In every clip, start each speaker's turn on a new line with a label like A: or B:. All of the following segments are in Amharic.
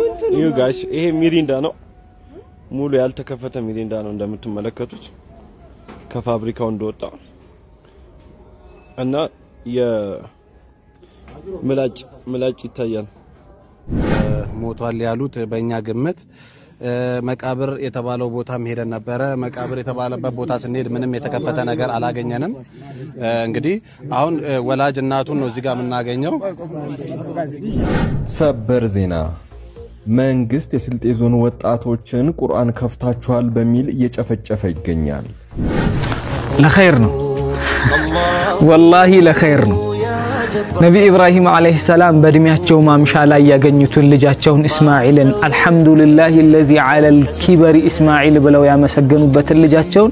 A: ይሁ ጋሽ ይሄ ሚሪንዳ ነው። ሙሉ ያልተከፈተ ሚሪንዳ ነው እንደምትመለከቱት ከፋብሪካው እንደወጣ እና የምላጭ ምላጭ ይታያል።
B: ሞቷል ያሉት በእኛ ግምት መቃብር የተባለው ቦታም ሄደን ነበረ። መቃብር የተባለበት ቦታ ስንሄድ ምንም የተከፈተ ነገር አላገኘንም። እንግዲህ አሁን ወላጅ እናቱን ነው እዚህ ጋር የምናገኘው።
C: ሰበር ዜና መንግስት የስልጤ ዞን ወጣቶችን ቁርአን ከፍታችኋል በሚል እየጨፈጨፈ ይገኛል።
D: ለኸይር ነው፣ ወላሂ ለኸይር ነው። ነቢ ኢብራሂም ዓለይሂ ሰላም በእድሜያቸው ማምሻ ላይ ያገኙትን ልጃቸውን እስማዒልን አልሐምዱሊላህ ለዚ ዓለል ኪበሪ እስማዒል ብለው ያመሰገኑበትን ልጃቸውን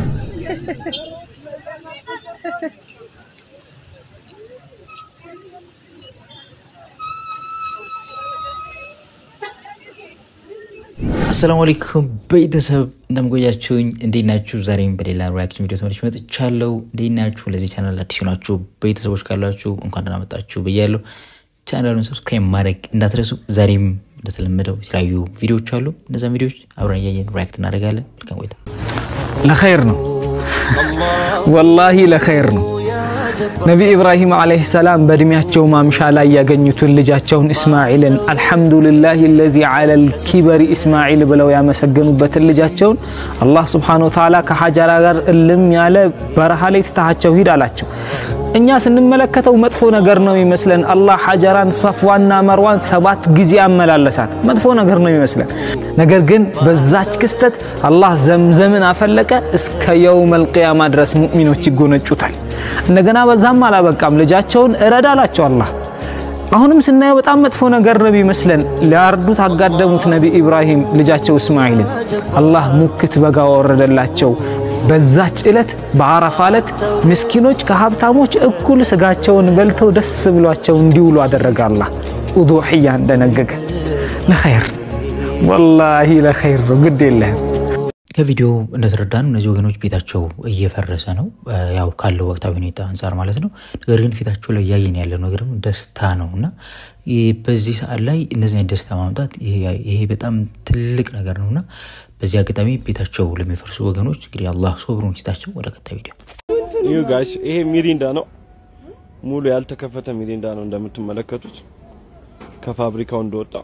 E: አሰላሙ አለይኩም ቤተሰብ እንደምቆያችሁኝ እንዴት ናችሁ? ዛሬም በሌላ ሪያክሽን ቪዲዮ ተመልሼ መጥቻለሁ። እንዴት ናችሁ? ለዚህ ቻናል አዲስ ናችሁ ቤተሰቦች ካላችሁ እንኳን ደህና መጣችሁ ብያለሁ። ቻናሉን ሰብስክራይብ ማድረግ እንዳትረሱ። ዛሬም እንደተለመደው የተለያዩ ቪዲዮዎች አሉ። እነዚያን ቪዲዮዎች አብረን እያየን ሪያክት እናደርጋለን። መልካም ቆይታ።
D: ለኸይር ነው፣ ወላሂ ለኸይር ነው። ነቢ ኢብራሂም ዓለይሂ ሰላም በእድሜያቸው ማምሻ ላይ ያገኙትን ልጃቸውን እስማዒልን አልሐምዱሊላህ ለዚ ዓለል ኪበሪ እስማዒል ብለው ያመሰገኑበትን ልጃቸውን አላህ ስብሓነሁ ወተዓላ ከሐጀራ ጋር እልም ያለ በረሃ ላይ ትታሃቸው ሂድ አላቸው። እኛ ስንመለከተው መጥፎ ነገር ነው ይመስለን። አላህ ሐጀራን ሰፍዋና መርዋን ሰባት ጊዜ አመላለሳት። መጥፎ ነገር ነው ይመስለን። ነገር ግን በዛች ክስተት አላህ ዘምዘምን አፈለቀ። እስከ የውመል ቂያማ ድረስ ሙእሚኖች ይጎነጩታል። እንደገና በዛም አላበቃም፣ ልጃቸውን እረድ አላቸው አላህ። አሁንም ስናየው በጣም መጥፎ ነገር ነው ቢመስለን፣ ሊያርዱት አጋደሙት ነቢ ኢብራሂም ልጃቸው እስማዒልን። አላህ ሙክት በጋ ወረደላቸው። በዛች ዕለት በአረፋ ዕለት ምስኪኖች ከሀብታሞች እኩል ስጋቸውን በልተው ደስ ብሏቸው እንዲውሉ አደረገ። አላህ ኡዱሕያ እንደነገገ ለኸይር ወላሂ ለኸይር ነው። ግድ የለህም
E: ከቪዲዮ እንደተረዳነው እነዚህ ወገኖች ቤታቸው እየፈረሰ ነው፣ ያው ካለው ወቅታዊ ሁኔታ አንጻር ማለት ነው። ነገር ግን ፊታቸው ላይ እያየን ያለ ነገር ደግሞ ደስታ ነው እና በዚህ ሰዓት ላይ እነዚህ አይነት ደስታ ማምጣት ይሄ በጣም ትልቅ ነገር ነው እና በዚህ አጋጣሚ ቤታቸው ለሚፈርሱ ወገኖች እንግዲህ አላህ ሶብሩን ይስጣቸው። ወደ ቀጣይ ቪዲዮ
A: ይሁ ጋሽ ይሄ ሚሪንዳ ነው። ሙሉ ያልተከፈተ ሚሪንዳ ነው እንደምትመለከቱት ከፋብሪካው እንደወጣ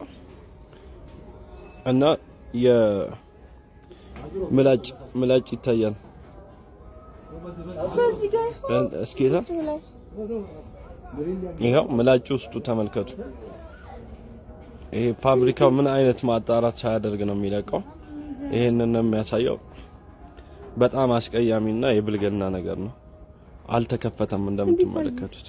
A: እና የምላጭ ምላጭ ይታያል። እስኪ ይኸው ምላጭ ውስጡ ተመልከቱ። ይሄ ፋብሪካው ምን አይነት ማጣራት ሳያደርግ ነው የሚለቀው? ይሄንን ነው የሚያሳየው። በጣም አስቀያሚና የብልግና ነገር ነው። አልተከፈተም እንደምትመለከቱት።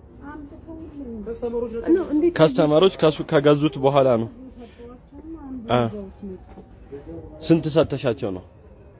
A: ከስተመሮች ከሱ ከገዙት በኋላ ነው። ስንት ሰተሻቸው ነው?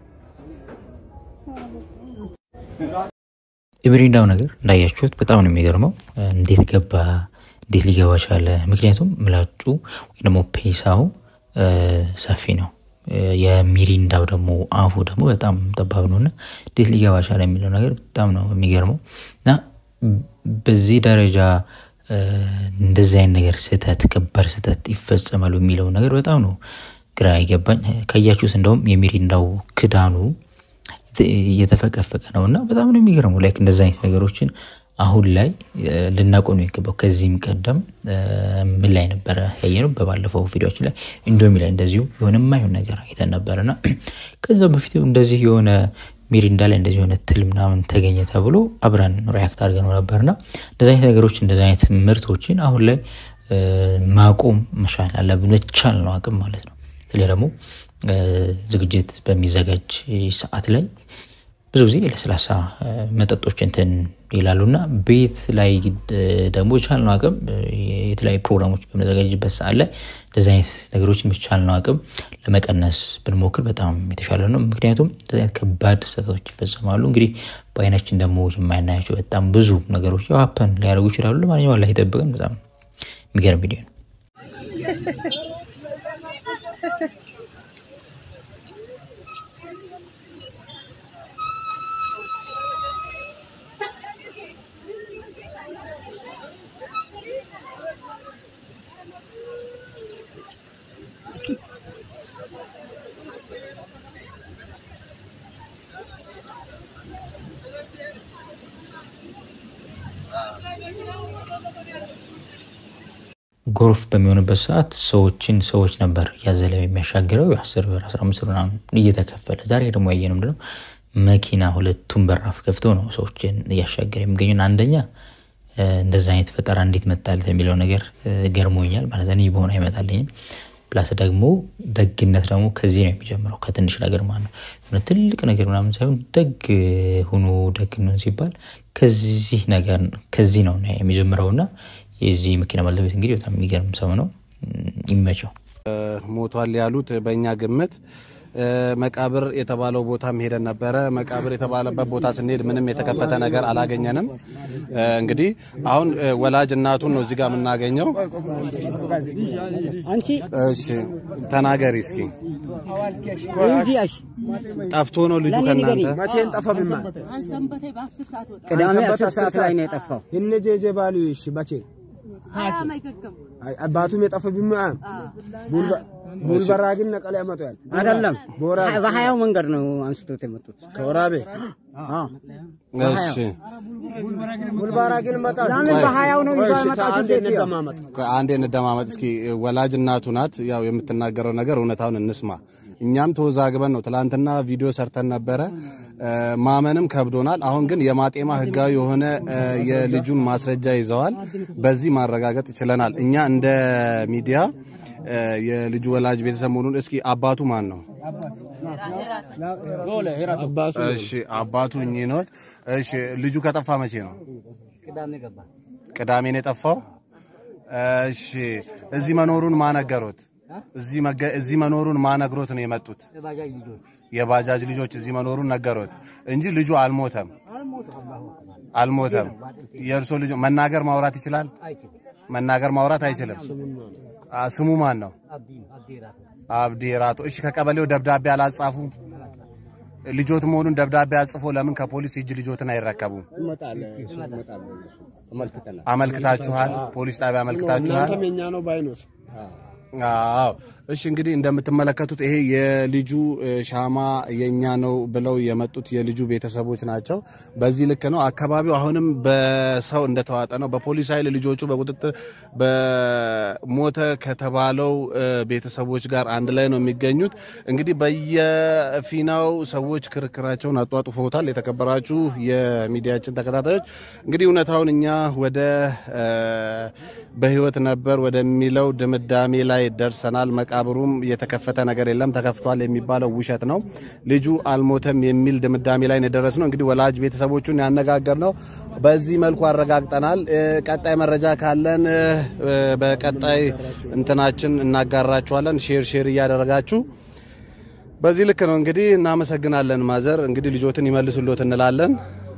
E: የሚሪንዳው ነገር እንዳያችሁት በጣም ነው የሚገርመው። እንዴት ገባ? እንዴት ሊገባ ቻለ? ምክንያቱም ምላጩ ወይ ደግሞ ፔሳው ሰፊ ነው። የሚሪንዳው ደግሞ አፉ ደግሞ በጣም ጠባብ ነው እና እንዴት ሊገባ ቻለ የሚለው ነገር በጣም ነው የሚገርመው እና በዚህ ደረጃ እንደዚህ አይነት ነገር ስህተት፣ ከባድ ስህተት ይፈጸማሉ የሚለው ነገር በጣም ነው ግራ አይገባኝ። ካያችሁት እንደውም የሚሪንዳው ክዳኑ እየተፈቀፈቀ ነው እና በጣም ነው የሚገርመው። ላይክ እንደዚህ አይነት ነገሮችን አሁን ላይ ልናቆም ነው የሚገባው። ከዚህም ቀደም ምን ላይ ነበረ ያየነው? በባለፈው ቪዲዮችን ላይ ኢንዶሚ ላይ እንደዚሁ የሆነ የማይሆን ነገር አይተን ነበር እና ከዛ በፊት እንደዚህ የሆነ ሚሪንዳ ላይ እንደዚህ የሆነ ትል ምናምን ተገኘ ተብሎ አብረን ሪያክት አድርገነው ነበርና እንደዚህ አይነት ነገሮች እንደዚህ አይነት ምርቶችን አሁን ላይ ማቆም መቻል አለብን። መቻል ነው አቅም ማለት ነው። ስለዚህ ደግሞ ዝግጅት በሚዘጋጅ ሰዓት ላይ ብዙ ጊዜ ለስላሳ መጠጦች እንትን ይላሉ እና ቤት ላይ ደግሞ የቻልነው አቅም የተለያዩ ፕሮግራሞች በምንዘጋጅበት ሰዓት ላይ እንደዚህ አይነት ነገሮች የሚቻልነው አቅም ለመቀነስ ብንሞክር በጣም የተሻለ ነው። ምክንያቱም እንደዚህ አይነት ከባድ ስህተቶች ይፈጸማሉ። እንግዲህ በአይናችን ደግሞ የማይናያቸው በጣም ብዙ ነገሮች ሀፐን ሊያደርጉ ይችላሉ። ለማንኛውም አላህ ይጠብቀን። በጣም የሚገርም ቪዲዮ ነው። ጎርፍ በሚሆንበት ሰዓት ሰዎችን ሰዎች ነበር እያዘለ የሚያሻግረው አስር ብር አስራ አምስት ብር ምናምን እየተከፈለ። ዛሬ ደግሞ ያየነው ምንድነው መኪና ሁለቱም በራፍ ከፍተው ነው ሰዎችን እያሻገረ የሚገኙን። አንደኛ እንደዛ አይነት ፈጠራ እንዴት መጣለት የሚለው ነገር ገርሞኛል። ማለት እኔ በሆነ አይመጣልኝም። ፕላስ ደግሞ ደግነት ደግሞ ከዚህ ነው የሚጀምረው ከትንሽ ነገር ማለት ነው። የሆነ ትልቅ ነገር ምናምን ሳይሆን ደግ ሁኑ ደግ ነው ሲባል ከዚህ ነገር ከዚህ ነው የሚጀምረውና የዚህ መኪና ባለቤት እንግዲህ በጣም የሚገርም ሰው ነው። ይመቸው።
B: ሞቷል ያሉት በእኛ ግምት መቃብር የተባለው ቦታም ሄደን ነበረ። መቃብር የተባለበት ቦታ ስንሄድ ምንም የተከፈተ ነገር አላገኘንም። እንግዲህ አሁን ወላጅ እናቱን ነው እዚህ ጋር የምናገኘው። እሺ ተናገሪ እስኪ። ጠፍቶ ነው ልጁ ከእናንተ
F: መቼን ጠፋ? ብማ
G: ቅዳሜ አስር ሰዓት ላይ ነው የጠፋው።
F: እነ ጄጄ ባሉ እሺ፣ መቼ አባቱም የጠፋ ብማ ቡልበራ ግን ነቀላ ያመጣል
G: አይደለም
F: ቦራ
G: በሀያው መንገድ ነው አንስቶት የመጡት።
F: ከወራቤ
B: እሺ
F: ቡልበራ ግን መጣ
G: ለምን በሀያው ነው ይዞ ያመጣችሁ?
F: አንድ
G: ሴትዮ?
F: እንደማመጥ
B: አንዴ እንደማመጥ እስኪ ወላጅ እናቱ ናት። ያው የምትናገረው ነገር እውነታውን እንስማ። እኛም ተወዛግበን ነው ትላንትና ቪዲዮ ሰርተን ነበረ። ማመንም ከብዶናል። አሁን ግን የማጤማ ህጋዊ የሆነ የልጁን ማስረጃ ይዘዋል። በዚህ ማረጋገጥ ችለናል። እኛ እንደ ሚዲያ የልጁ ወላጅ ቤተሰብ መሆኑን እስኪ አባቱ ማን ነው? እሺ አባቱ እኚህ ነው። እሺ ልጁ ከጠፋ መቼ ነው? ቅዳሜ ነው የጠፋው። እሺ እዚህ መኖሩን ማነገሩት? እዚህ መገ- እዚህ መኖሩን ማነግሮት ነው የመጡት? የባጃጅ ልጆች እዚህ መኖሩን ነገሩት እንጂ ልጁ አልሞተም፣ አልሞተም። የእርሶ ልጅ መናገር ማውራት ይችላል? መናገር ማውራት አይችልም። አ፣ ስሙ ማን ነው? አብዲ ራቶ። እሺ ከቀበሌው ደብዳቤ አላጻፉ? ልጆት መሆኑን ደብዳቤ አጽፎ ለምን ከፖሊስ እጅ ልጆትን አይረከቡም? አመልክታችኋል? ፖሊስ ጣቢያ አመልክታችኋል?
F: እናንተም የኛ ነው ባይኖት
B: አዎ እሺ እንግዲህ እንደምትመለከቱት ይሄ የልጁ እ፣ ሻማ የኛ ነው ብለው የመጡት የልጁ ቤተሰቦች ናቸው። በዚህ ልክ ነው። አካባቢው አሁንም በሰው እንደተዋጠ ነው። በፖሊስ ኃይል ልጆቹ በቁጥጥር በሞተ ከተባለው እ፣ ቤተሰቦች ጋር አንድ ላይ ነው የሚገኙት። እንግዲህ በየፊናው ሰዎች ክርክራቸውን አጧጡፈውታል። የተከበራችሁ የሚዲያችን ተከታታዮች እንግዲህ እውነታውን እኛ ወደ እ፣ በህይወት ነበር ወደሚለው ድምዳሜ ላይ ደርሰናል። መቃብሩም የተከፈተ ነገር የለም፣ ተከፍቷል የሚባለው ውሸት ነው። ልጁ አልሞተም የሚል ድምዳሜ ላይ ነው የደረስነው። እንግዲህ ወላጅ ቤተሰቦቹን ያነጋገር ነው በዚህ መልኩ አረጋግጠናል። እ፣ ቀጣይ መረጃ ካለን እ፣ በቀጣይ እንትናችን እናጋራችኋለን። ሼር ሼር እያደረጋችሁ በዚህ ልክ ነው እንግዲህ። እናመሰግናለን ማዘር። እንግዲህ ልጆትን ይመልሱሎት እንላለን።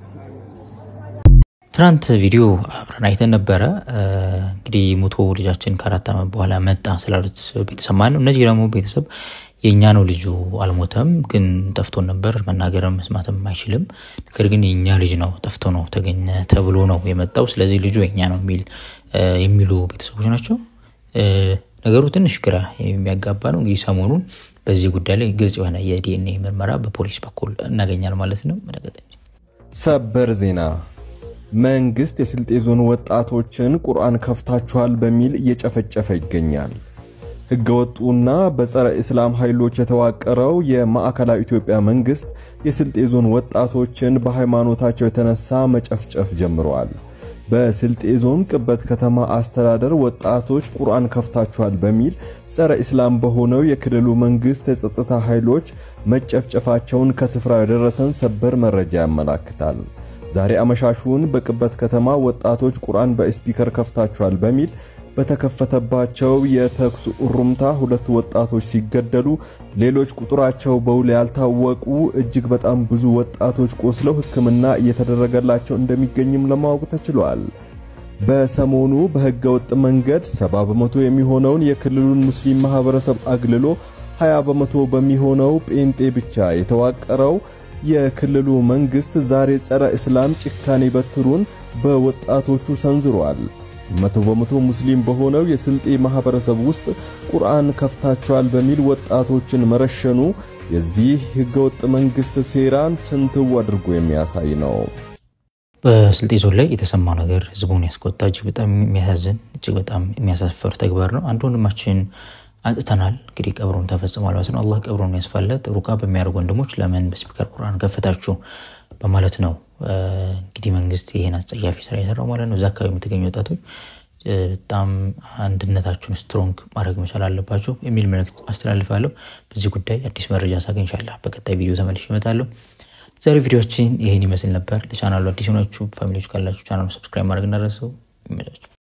E: ትናንት ቪዲዮ አብረን አይተን ነበረ። እንግዲህ ሞቶ ልጃችን ከአራት ዓመት በኋላ መጣ ስላሉት ቤተሰብ ማለት ነው። እነዚህ ደግሞ ቤተሰብ የእኛ ነው ልጁ አልሞተም፣ ግን ጠፍቶን ነበር፣ መናገርም መስማትም አይችልም። ነገር ግን የእኛ ልጅ ነው ጠፍቶ ነው ተገኘ ተብሎ ነው የመጣው። ስለዚህ ልጁ የእኛ ነው የሚል የሚሉ ቤተሰቦች ናቸው። ነገሩ ትንሽ ግራ የሚያጋባ ነው። እንግዲህ ሰሞኑን በዚህ ጉዳይ ላይ ግልጽ የሆነ የዲኤንኤ ምርመራ በፖሊስ በኩል እናገኛል ማለት ነው። በቀጣይ
C: ሰበር ዜና መንግስት የስልጤ ዞን ወጣቶችን ቁርአን ከፍታችኋል በሚል እየጨፈጨፈ ይገኛል። ህገወጡና በጸረ እስላም ኃይሎች የተዋቀረው የማዕከላዊ ኢትዮጵያ መንግስት የስልጤ ዞን ወጣቶችን በሃይማኖታቸው የተነሳ መጨፍጨፍ ጀምረዋል። በስልጤ ዞን ቅበት ከተማ አስተዳደር ወጣቶች ቁርአን ከፍታችኋል በሚል ጸረ እስላም በሆነው የክልሉ መንግስት የጸጥታ ኃይሎች መጨፍጨፋቸውን ከስፍራው የደረሰን ሰበር መረጃ ያመላክታል። ዛሬ አመሻሹን በቅበት ከተማ ወጣቶች ቁርአን በስፒከር ከፍታችኋል በሚል በተከፈተባቸው የተኩስ እሩምታ ሁለት ወጣቶች ሲገደሉ ሌሎች ቁጥራቸው በውል ያልታወቁ እጅግ በጣም ብዙ ወጣቶች ቆስለው ሕክምና እየተደረገላቸው እንደሚገኝም ለማወቅ ተችሏል። በሰሞኑ በሕገ ወጥ መንገድ 70 በመቶ የሚሆነውን የክልሉን ሙስሊም ማህበረሰብ አግልሎ 20 በመቶ በሚሆነው ጴንጤ ብቻ የተዋቀረው የክልሉ መንግስት ዛሬ ጸረ እስላም ጭካኔ በትሩን በወጣቶቹ ሰንዝሯል። መቶ በመቶ ሙስሊም በሆነው የስልጤ ማህበረሰብ ውስጥ ቁርአን ከፍታቸዋል በሚል ወጣቶችን መረሸኑ የዚህ ህገወጥ መንግስት ሴራን ፍንትው አድርጎ የሚያሳይ ነው።
E: በስልጤ ዞን ላይ የተሰማው ነገር ህዝቡን ያስቆጣ እጅግ በጣም የሚያሳዝን እጅግ በጣም የሚያሳፍር ተግባር ነው። አንድ ወንድማችን አጥተናል። እንግዲህ ቀብሩን ተፈጽሟል ማለት ነው። አላህ ቀብሩን ያስፋለት። ሩቃ በሚያደርጉ ወንድሞች ለምን በስፒከር ቁርአን ከፈታችሁ በማለት ነው እንግዲህ መንግስት ይህን አስጸያፊ ስራ የሰራው ማለት ነው። እዛ አካባቢ የምትገኙ ወጣቶች በጣም አንድነታችሁን ስትሮንግ ማድረግ መቻል አለባቸው የሚል መልእክት አስተላልፋለሁ። በዚህ ጉዳይ አዲስ መረጃ ሳገኝ ኢንሻላህ በቀጣይ ቪዲዮ ተመልሼ እመጣለሁ። ዛሬ ቪዲዮችን ይህን ይመስል ነበር። ለቻናሉ አዲስ የሆናችሁ ፋሚሊዎች ካላችሁ ቻናሉ ሰብስክራይብ ማድረግ እንዳረሰው ይመቻችሁ።